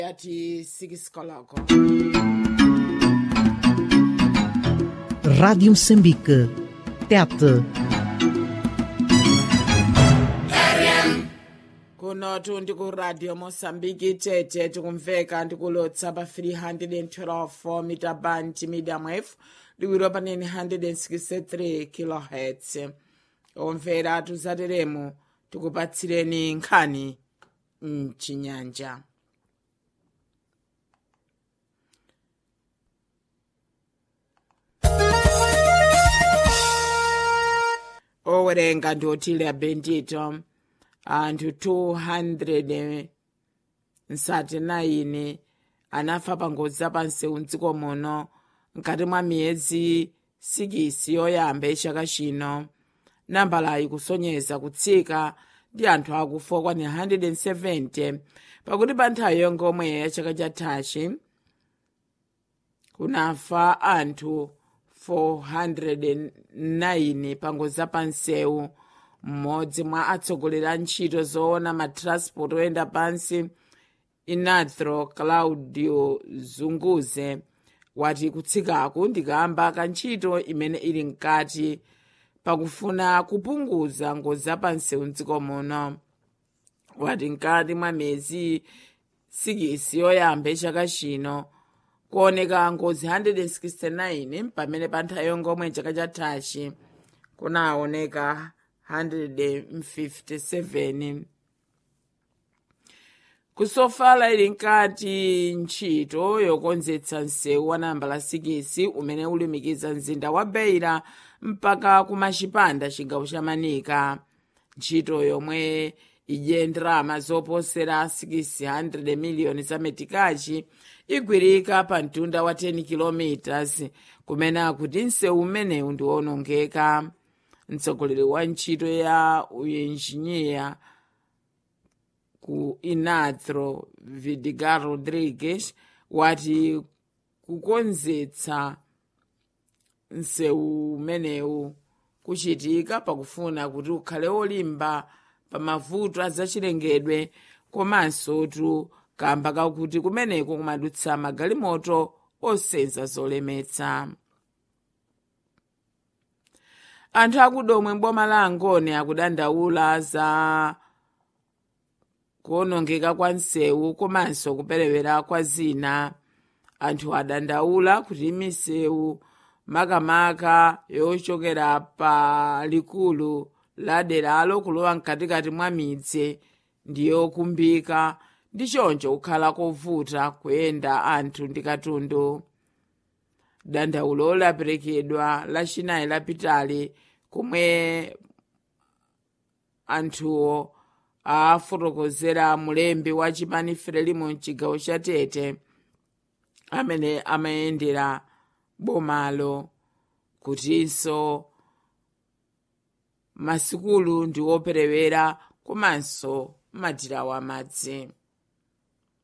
yati 6 koloko Rádio Moçambique. Tete. kunotu ndikuradio mosambiki tete tikumveka ndikulotsa pa 312 mita band medium wave liwiro panene 163 kilohertz omvera tuzateremo tikupatsireni nkhani mchinyanja owerenga ndi otile bendito anthu 239 anafa pa ngozi zapansewu mdziko muno mkati mwa miyezi 6 yoyamba yachaka chino nambalayi kusonyeza kutsika ndi anthu akufa okwana 170 pakuti pa nthawi yongomwe ya chaka chathachi kunafa anthu 409 pa ngozi zapansewu mmodzi mwa atsogoleri a ntchito zoona matransport oyenda pansi inatro claudio zunguze wati kutsikaku ndikamba ka ntchito imene ili mkati pakufuna kupunguza ngozi zapansewu mdziko muno wati mkati mwa miyezi 6 yoyamba yachaka chino kuoneka ngozi 169 pamene pa nthawi yongomwe chaka chathachi kunaoneka 157 kusofala ili nkati ntchito yokonzetsa msewu wa nambala 6 umene ulumikiza mzinda wa beira mpaka kumachipanda chigawo cha manika ntchito yomwe idye ndalama zoposera 600 miliyoni za metikachi igwirika pa mtunda wa 10 km kumene akuti msewu umenewu ndi wonongeka mtsogoleri wa ntchito ya uinjiniya ku inatro vidigal rodrigues wati kukonzetsa msewu umenewu kuchitika pakufuna kuti ukhale olimba pa mavuto azachilengedwe komanso tu kamba kakuti kumeneko kumadutsa magalimoto osenza zolemetsa anthu akudomwe m'boma la angone akudandaula za kuonongeka kwa msewu komanso kuperewera kwa zina anthu adandaula kuti misewu makamaka yochokera pa likulu la deralo kulowa mkatikati mwa midzi ndiyokumbika ndi choncho kukhala kovuta kuyenda anthu ndi katundu dandaulo laperekedwa lachinayi lapitali komwe anthuwo afotokozera mulembi wa chipani frelimo mchigawo cha tete amene amayendera bomalo kutinso masikulu ndi woperewera komanso madirawo amadzi